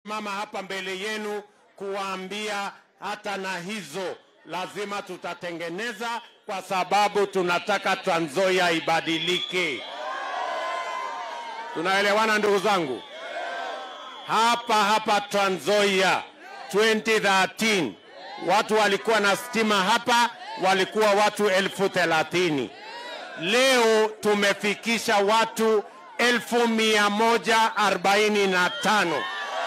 mama hapa mbele yenu kuwaambia hata na hizo lazima tutatengeneza, kwa sababu tunataka Trans Nzoia ibadilike. Tunaelewana ndugu zangu? Hapa hapa Trans Nzoia 2013 watu walikuwa na stima hapa walikuwa watu elfu thelathini. Leo tumefikisha watu elfu mia moja arobaini na tano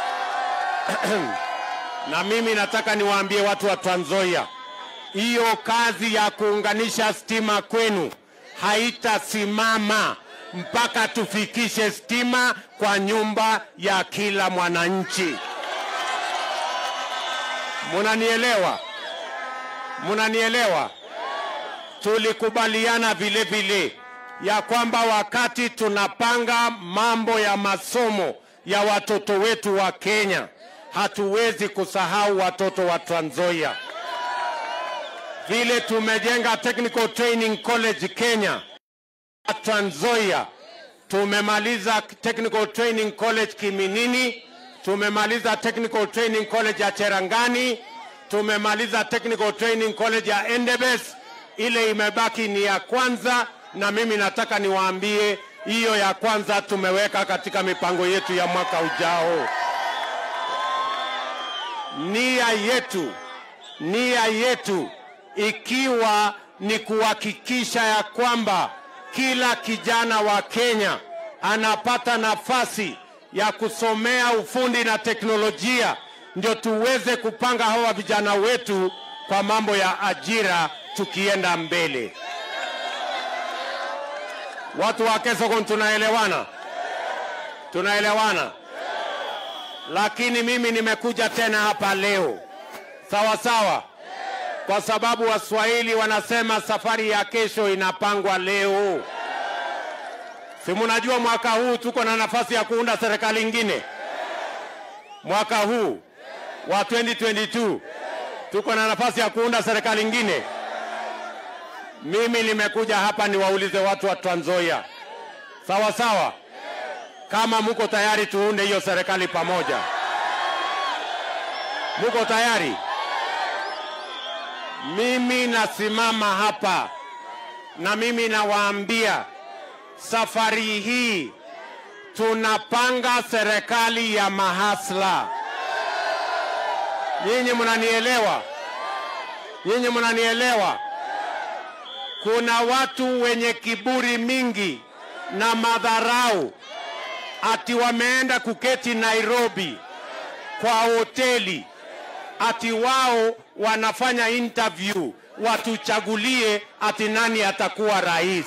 na mimi nataka niwaambie watu wa Trans Nzoia, hiyo kazi ya kuunganisha stima kwenu haitasimama mpaka tufikishe stima kwa nyumba ya kila mwananchi. Munanielewa? Munanielewa? Tulikubaliana vile vile ya kwamba wakati tunapanga mambo ya masomo ya watoto wetu wa Kenya, hatuwezi kusahau watoto wa Trans Nzoia. Vile tumejenga Technical Training College Kenya, Trans Nzoia tumemaliza Technical Training College Kiminini, tumemaliza Technical Training College ya Cherangani, tumemaliza Technical Training College ya Endebess. Ile imebaki ni ya kwanza, na mimi nataka niwaambie hiyo ya kwanza tumeweka katika mipango yetu ya mwaka ujao. Nia yetu, nia yetu ikiwa ni kuhakikisha ya kwamba kila kijana wa Kenya anapata nafasi ya kusomea ufundi na teknolojia, ndio tuweze kupanga hawa vijana wetu kwa mambo ya ajira tukienda mbele. Watu wa Kesokon, tunaelewana? Tunaelewana? Lakini mimi nimekuja tena hapa leo, sawa sawa, kwa sababu Waswahili wanasema safari ya kesho inapangwa leo. Si munajua mwaka huu tuko na nafasi ya kuunda serikali ingine? Mwaka huu wa 2022 tuko na nafasi ya kuunda serikali ingine. Mimi nimekuja hapa niwaulize watu wa Trans Nzoia, sawa sawa, kama muko tayari tuunde hiyo serikali pamoja. Muko tayari? Mimi nasimama hapa na mimi nawaambia safari hii tunapanga serikali ya mahasla. Nyinyi mnanielewa? Nyinyi mnanielewa? Kuna watu wenye kiburi mingi na madharau, ati wameenda kuketi Nairobi kwa hoteli, ati wao wanafanya interview watuchagulie ati nani atakuwa rais.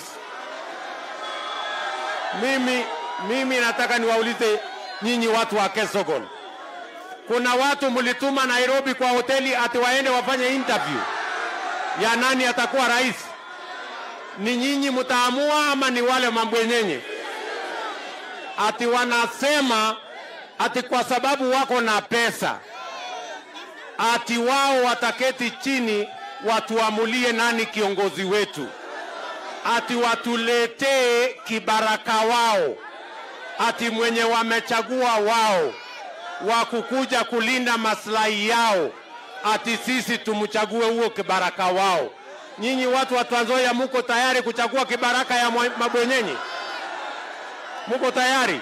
Mimi, mimi nataka niwaulize nyinyi watu wa Kesogon, kuna watu mlituma Nairobi kwa hoteli ati waende wafanye interview ya nani atakuwa rais? Ni nyinyi mtaamua ama ni wale mabwenyenye? Ati wanasema ati kwa sababu wako na pesa ati wao wataketi chini watuamulie nani kiongozi wetu, ati watuletee kibaraka wao, ati mwenye wamechagua wao wa kukuja kulinda maslahi yao, ati sisi tumchague huo kibaraka wao. Nyinyi watu wa Trans Nzoia muko tayari kuchagua kibaraka ya mwa- mabwenyenye? Muko tayari?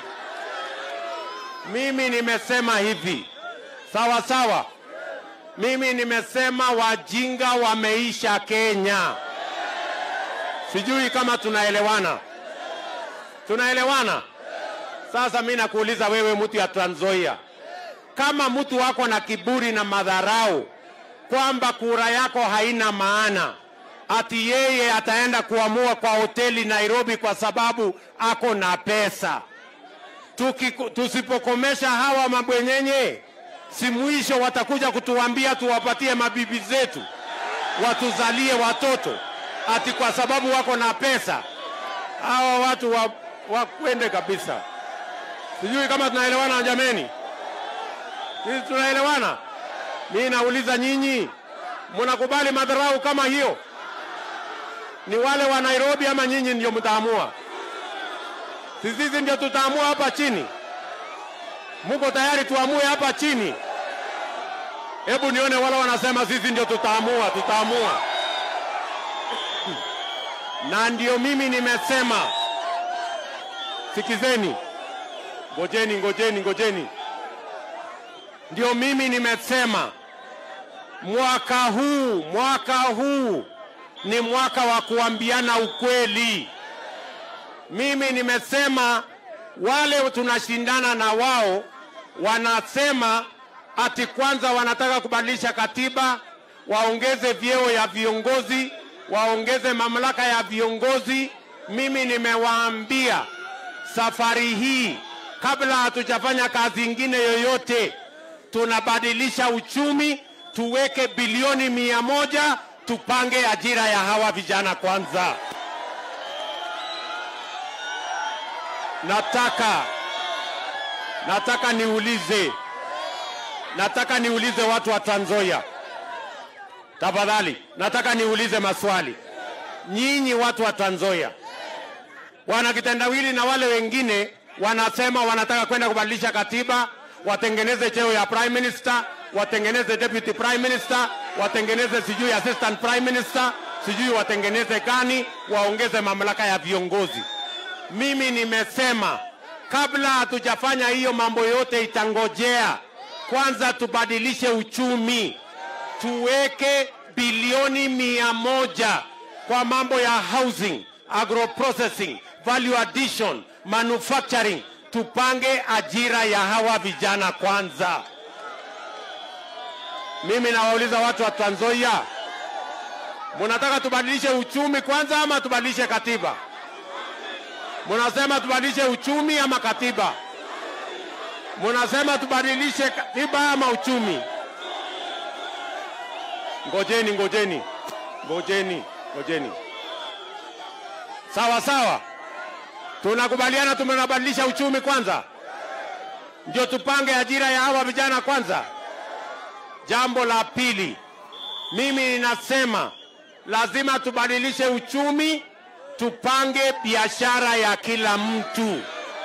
Mimi nimesema hivi, sawa sawa. Mimi nimesema wajinga wameisha Kenya. Sijui kama tunaelewana, tunaelewana? Sasa mimi nakuuliza wewe, mtu ya Trans Nzoia, kama mtu wako na kiburi na madharau kwamba kura yako haina maana, ati yeye ataenda kuamua kwa hoteli Nairobi kwa sababu ako na pesa. Tukiku, tusipokomesha hawa mabwenyenye, si mwisho watakuja kutuambia tuwapatie mabibi zetu watuzalie watoto ati kwa sababu wako na pesa. Hawa watu wa, wakwende kabisa. Sijui kama tunaelewana jameni, sisi tunaelewana. Mimi nauliza nyinyi, mnakubali madharau kama hiyo? Ni wale wa Nairobi ama nyinyi ndio mtaamua? Si sisi ndio tutaamua hapa chini? Muko tayari tuamue hapa chini? Hebu nione wale wanasema sisi ndio tutaamua, tutaamua. Na ndio mimi nimesema, sikizeni, ngojeni, ngojeni, ngojeni. Ndio mimi nimesema mwaka huu, mwaka huu ni mwaka wa kuambiana ukweli. Mimi nimesema wale tunashindana na wao wanasema ati kwanza wanataka kubadilisha katiba, waongeze vyeo ya viongozi, waongeze mamlaka ya viongozi. Mimi nimewaambia safari hii, kabla hatujafanya kazi ingine yoyote, tunabadilisha uchumi, tuweke bilioni mia moja tupange ajira ya hawa vijana kwanza. Nataka nataka niulize nataka niulize watu wa Trans Nzoia, tafadhali, nataka niulize maswali. Nyinyi watu wa Trans Nzoia, wana kitendawili na wale wengine wanasema wanataka kwenda kubadilisha katiba, watengeneze cheo ya prime minister, watengeneze deputy prime minister, watengeneze sijui assistant prime minister, sijui watengeneze gani, waongeze mamlaka ya viongozi. Mimi nimesema kabla hatujafanya hiyo mambo yote itangojea kwanza tubadilishe uchumi, tuweke bilioni mia moja kwa mambo ya housing, agroprocessing, value addition, manufacturing. Tupange ajira ya hawa vijana kwanza. Mimi nawauliza watu wa Trans Nzoia, munataka tubadilishe uchumi kwanza ama tubadilishe katiba? Munasema tubadilishe uchumi ama katiba? Munasema tubadilishe katiba ama uchumi? Ngojeni, ngojeni, ngojeni, ngojeni. Sawa sawa, tunakubaliana, tumenabadilisha uchumi kwanza, ndio tupange ajira ya hawa vijana kwanza. Jambo la pili, mimi ninasema lazima tubadilishe uchumi, tupange biashara ya kila mtu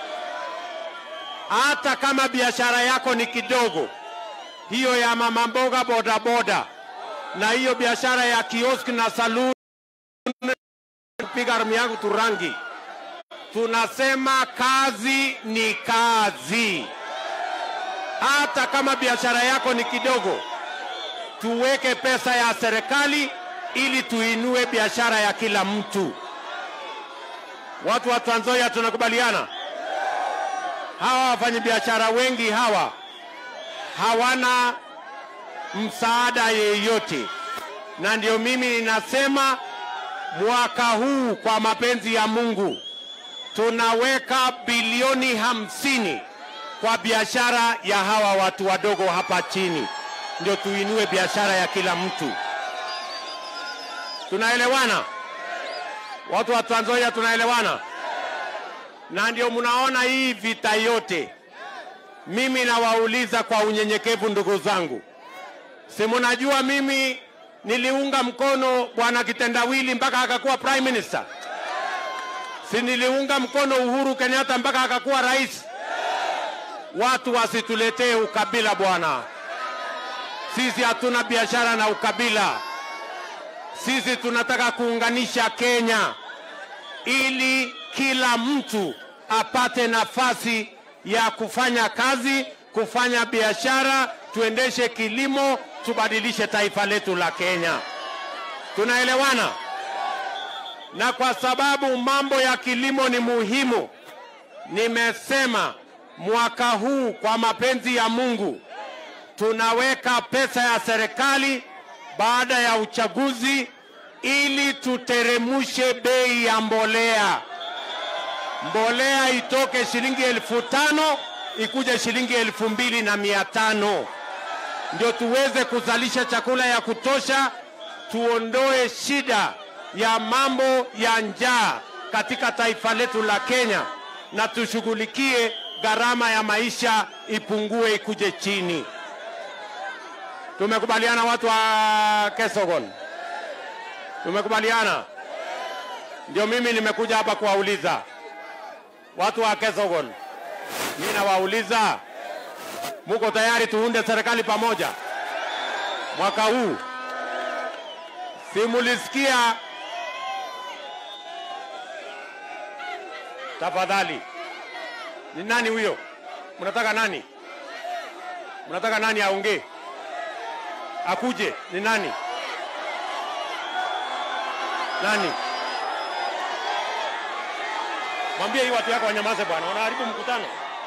hata kama biashara yako ni kidogo, hiyo ya mama mboga bodaboda na hiyo biashara ya kioski na saloon, kupiga rumi yangu turangi, tunasema kazi ni kazi. Hata kama biashara yako ni kidogo, tuweke pesa ya serikali ili tuinue biashara ya kila mtu. Watu wa Trans Nzoia tunakubaliana? hawa wafanyabiashara wengi hawa hawana msaada yeyote, na ndio mimi ninasema mwaka huu kwa mapenzi ya Mungu tunaweka bilioni hamsini kwa biashara ya hawa watu wadogo hapa chini, ndio tuinue biashara ya kila mtu. Tunaelewana watu wa Trans Nzoia? Tunaelewana? na ndio mnaona hii vita yote. Mimi nawauliza kwa unyenyekevu, ndugu zangu, si mnajua mimi niliunga mkono bwana kitendawili mpaka akakuwa prime minister? Si niliunga mkono Uhuru Kenyatta mpaka akakuwa rais? Watu wasituletee ukabila bwana. Sisi hatuna biashara na ukabila. Sisi tunataka kuunganisha Kenya ili kila mtu apate nafasi ya kufanya kazi, kufanya biashara, tuendeshe kilimo, tubadilishe taifa letu la Kenya. Tunaelewana? Na kwa sababu mambo ya kilimo ni muhimu, nimesema mwaka huu kwa mapenzi ya Mungu tunaweka pesa ya serikali baada ya uchaguzi ili tuteremushe bei ya mbolea mbolea itoke shilingi elfu tano ikuje shilingi elfu mbili na mia tano ndio tuweze kuzalisha chakula ya kutosha, tuondoe shida ya mambo ya njaa katika taifa letu la Kenya, na tushughulikie gharama ya maisha ipungue, ikuje chini. Tumekubaliana watu wa Kesogon? Tumekubaliana? Ndio mimi nimekuja hapa kuwauliza watu wa Kesogon, mimi nawauliza Muko tayari tuunde serikali pamoja mwaka huu? Simulisikia? Tafadhali, ni nani huyo? Mnataka nani? Mnataka nani aongee? Akuje? Ni nani? Nani? Mwambie hii watu yako wanyamaze bwana, wanaharibu mkutano.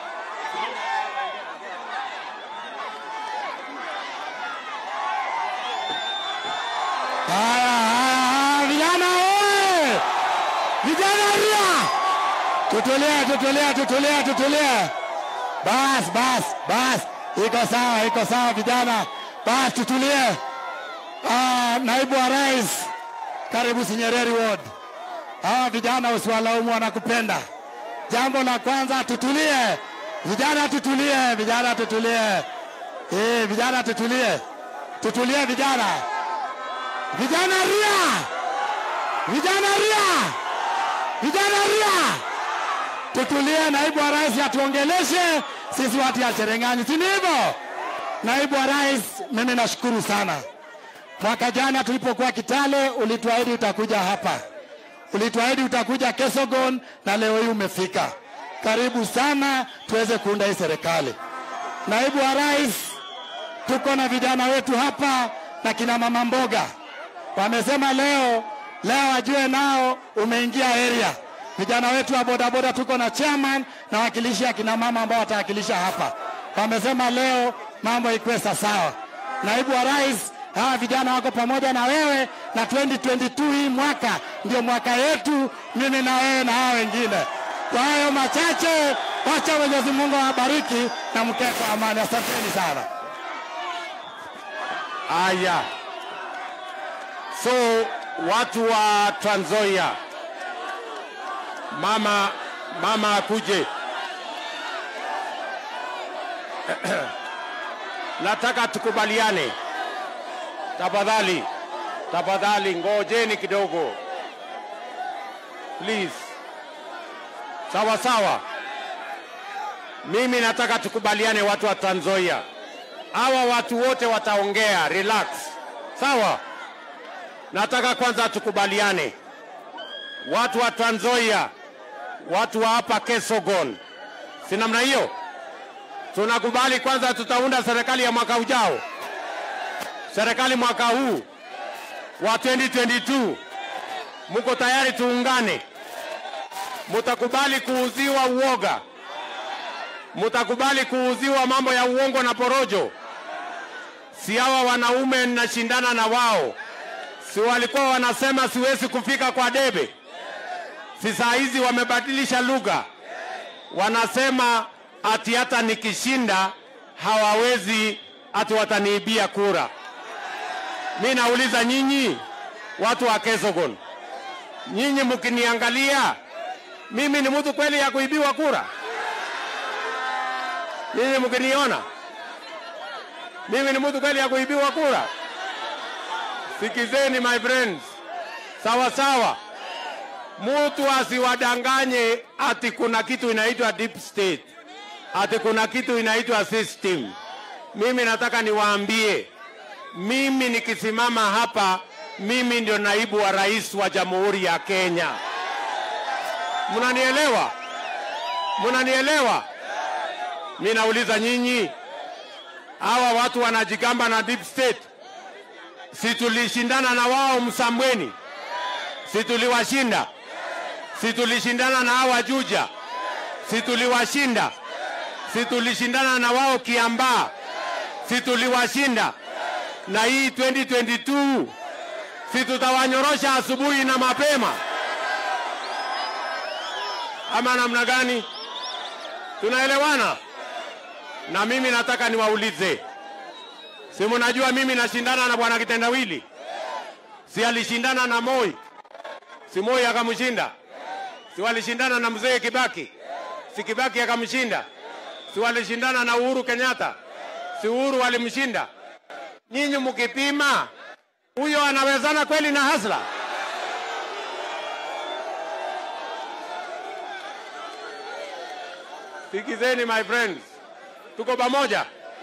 Haya, haya, haya, vijana oye! Vijana ria! Tutulie, tutulie, tutulie, tutulie. Bas, bas, bas. Iko sawa, iko sawa vijana. Bas, tutulie. Ah, naibu wa rais, karibu Sinyereri Ward. Hawa vijana usiwalaumu, wanakupenda. Jambo la kwanza, tutulie. Vijana tutulie, vijana tutulie. Eh, vijana tutulie. Tutulie vijana. Vijana ria! Vijana ria! Vijana ria! Tutulie, naibu wa rais atuongeleshe sisi watu ya Cherengani, si ndivyo? Naibu wa rais, mimi nashukuru sana. Mwaka jana tulipokuwa Kitale, ulituahidi utakuja hapa, ulituahidi utakuja Kesogon, na leo hii umefika. Karibu sana, tuweze kuunda hii serikali. Naibu wa rais, tuko na vijana wetu hapa na kina mama mboga wamesema leo leo wajue nao umeingia area. Vijana wetu wa bodaboda tuko na chairman na wakilishi akina mama ambao watawakilisha hapa, wamesema leo mambo ikuwe sawa. Naibu wa rais, hawa vijana wako pamoja na wewe, na 2022 hii mwaka ndio mwaka yetu, mimi na wewe na hao wengine. Kwa hayo machache, wacha Mwenyezi Mungu awabariki na mkee kwa amani. Asanteni sana. Aya, so watu wa Trans Nzoia, mama mama akuje. Nataka tukubaliane, tafadhali, tafadhali, ngojeni kidogo please. Sawa sawa, mimi nataka tukubaliane, watu wa Trans Nzoia hawa watu wote wataongea, relax. Sawa, nataka kwanza tukubaliane, watu wa Trans Nzoia, watu wa hapa Kesogon, si namna hiyo? Tunakubali kwanza, tutaunda serikali ya mwaka ujao, serikali mwaka huu wa 2022. Muko tayari tuungane? Mutakubali kuuziwa uoga? Mutakubali kuuziwa mambo ya uongo na porojo? Si hawa wanaume ninashindana na wao, si walikuwa wanasema siwezi kufika kwa debe? Si saa hizi wamebadilisha lugha, wanasema ati hata nikishinda hawawezi, ati wataniibia kura. Mi nauliza nyinyi watu wa Kesogon, nyinyi mkiniangalia mimi ni mtu kweli ya kuibiwa kura? Nyinyi mkiniona mimi ni mtu kweli ya kuibiwa kura? Sikizeni my friends, sawa sawa, mtu asiwadanganye ati kuna kitu inaitwa deep state, ati kuna kitu inaitwa system. Mimi nataka niwaambie, mimi nikisimama hapa, mimi ndio naibu wa rais wa Jamhuri ya Kenya. Mnanielewa? Mnanielewa? Mi nauliza nyinyi, hawa watu wanajigamba na deep state, si tulishindana na wao Msambweni? Si tuliwashinda? Si tulishindana na hawa Juja? Si tuliwashinda? Si tulishindana na wao Kiambaa? Si tuliwashinda? Na hii 2022 si tutawanyorosha asubuhi na mapema, ama namna gani? Tunaelewana? Na mimi nataka niwaulize, si mnajua mimi nashindana na bwana Kitendawili? Si alishindana na Moi? Si Moi akamshinda? Si walishindana na mzee Kibaki? Si Kibaki akamshinda? Si walishindana na Uhuru Kenyatta? Si Uhuru walimshinda? Nyinyi mkipima, huyo anawezana kweli na Hasla? Sikizeni my friends, tuko pamoja.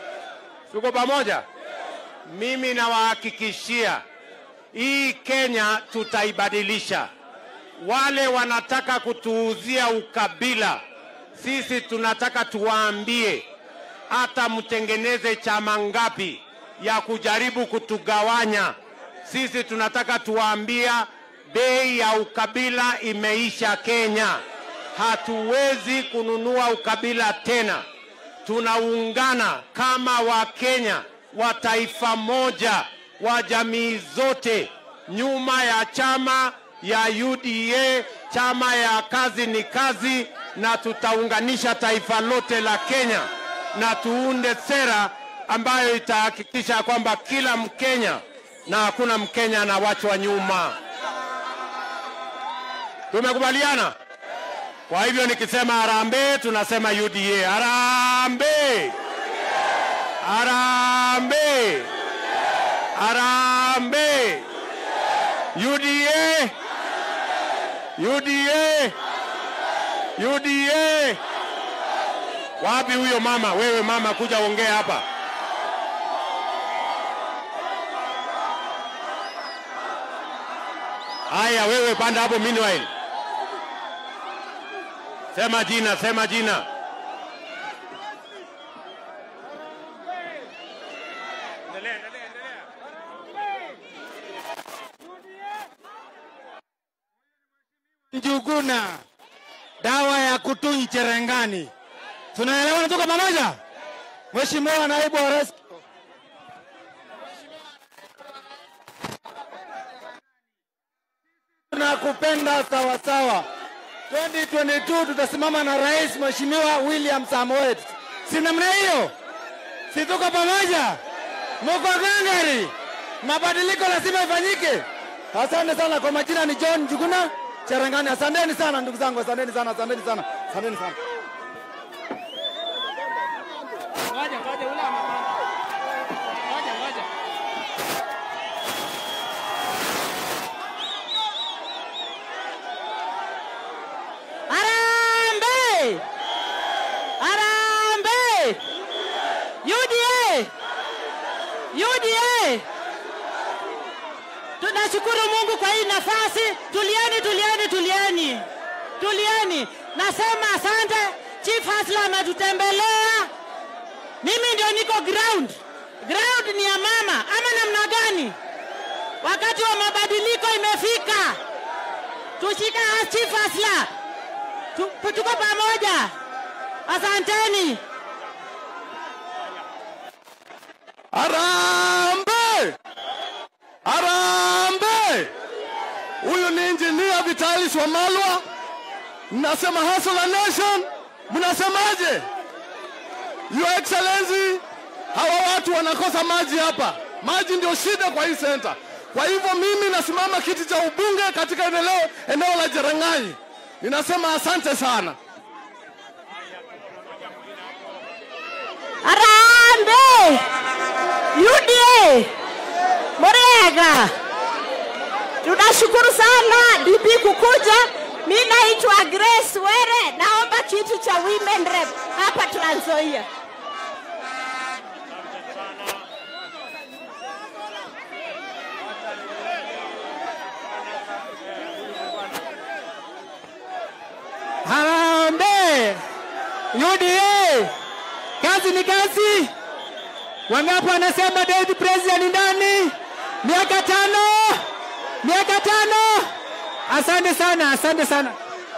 Tuko pamoja? Mimi nawahakikishia hii Kenya tutaibadilisha. Wale wanataka kutuuzia ukabila, sisi tunataka tuwaambie, hata mtengeneze chama ngapi ya kujaribu kutugawanya, sisi tunataka tuwaambia bei ya ukabila imeisha Kenya. Hatuwezi kununua ukabila tena. Tunaungana kama Wakenya wa taifa moja wa jamii zote nyuma ya chama ya UDA, chama ya kazi ni kazi, na tutaunganisha taifa lote la Kenya na tuunde sera ambayo itahakikisha kwamba kila Mkenya na hakuna Mkenya anawachwa nyuma. Tumekubaliana? Kwa hivyo nikisema harambee, tunasema UDA. Harambee! Harambee! Harambee! UDA! UDA! UDA! Wapi huyo mama? Wewe mama, kuja ongea hapa. Haya, wewe panda hapo meanwhile. Sema jina, sema jina. Njuguna, dawa ya kutunyi cherengani. Tunaelewana, tuko pamoja? Mheshimiwa naibu wa rais, tunakupenda sawasawa. 2022 tutasimama na rais Mheshimiwa William Samoei. Si namna hiyo? Si tuko pamoja? Muko gangari? Mabadiliko lazima ifanyike. Asante sana. Kwa majina ni John Njuguna Cherangani. Asanteni sana ndugu zangu, asanteni sana, asanteni sana, asanteni sana. Ngoja, ngoja, ule amepanda. Ngoja, ngoja. Harambee! Harambee! UDA! UDA! Tunashukuru Mungu kwa hii nafasi. Tulieni, tulieni, tulieni, tulieni. Nasema asante. Chief Hasla ametutembelea. Mimi ndio niko ground. Ground ni ya mama ama namna gani? Wakati wa mabadiliko imefika. Tushika Chief Hasla. Tu- Tuko pamoja. Asanteni. Arambe! Arambe! Huyu ni injinia Vitalis Wamalwa. Mnasema Hustler Nation, mnasemaje? Your Excellency, hawa watu wanakosa maji hapa. Maji ndio shida kwa hii center. Kwa hivyo mimi nasimama kiti cha ubunge katika eneo, eneo la Cherang'any. Ninasema asante sana. Harambee! UDA! Murega! Tunashukuru sana DP kukuja. Mi naitwa Grace Were, naomba kiti cha women rep hapa Trans Nzoia. Harambee! UDA! Kazi ni kazi. Wangapi wanasema David President ni nani? Miaka tano, miaka tano. Asante sana, asante sana.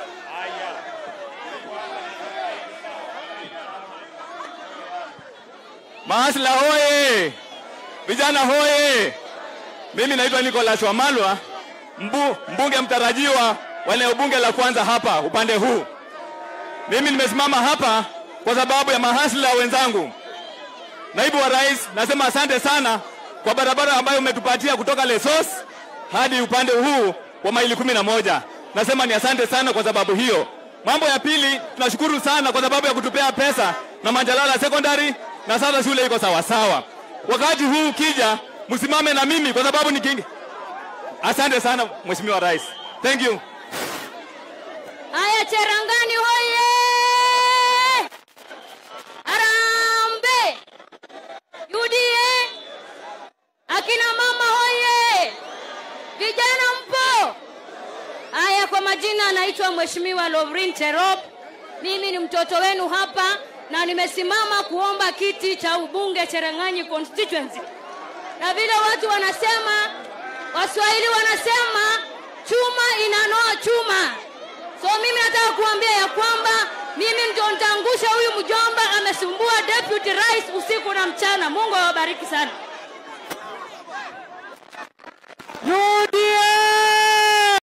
Maasla hoye! Vijana hoye! Mimi naitwa Nicholas Wamalwa, mbu, mbunge mtarajiwa wa eneo bunge la kwanza hapa upande huu. Mimi nimesimama hapa kwa sababu ya mahasla wenzangu. Naibu wa Rais, nasema asante sana kwa barabara ambayo umetupatia kutoka Lesos hadi upande huu wa maili kumi na moja. Nasema ni asante sana kwa sababu hiyo. Mambo ya pili, tunashukuru sana kwa sababu ya kutupea pesa na Manjalala Secondary na sasa shule iko sawa sawa. Wakati huu ukija, msimame na mimi kwa sababu ni kingi. Asante sana Mheshimiwa Rais. Thank you. Haya, Cherangani hoye! Harambee! majina naitwa Mheshimiwa Lovrin Cherop. Mimi ni mtoto wenu hapa na nimesimama kuomba kiti cha ubunge Cherang'anyi constituency. Na vile watu wanasema, Waswahili wanasema chuma inanoa chuma. So mimi nataka kuambia ya kwamba mimi ndio nitaangusha huyu mjomba amesumbua deputy rais usiku na mchana. Mungu awabariki sana. UDA!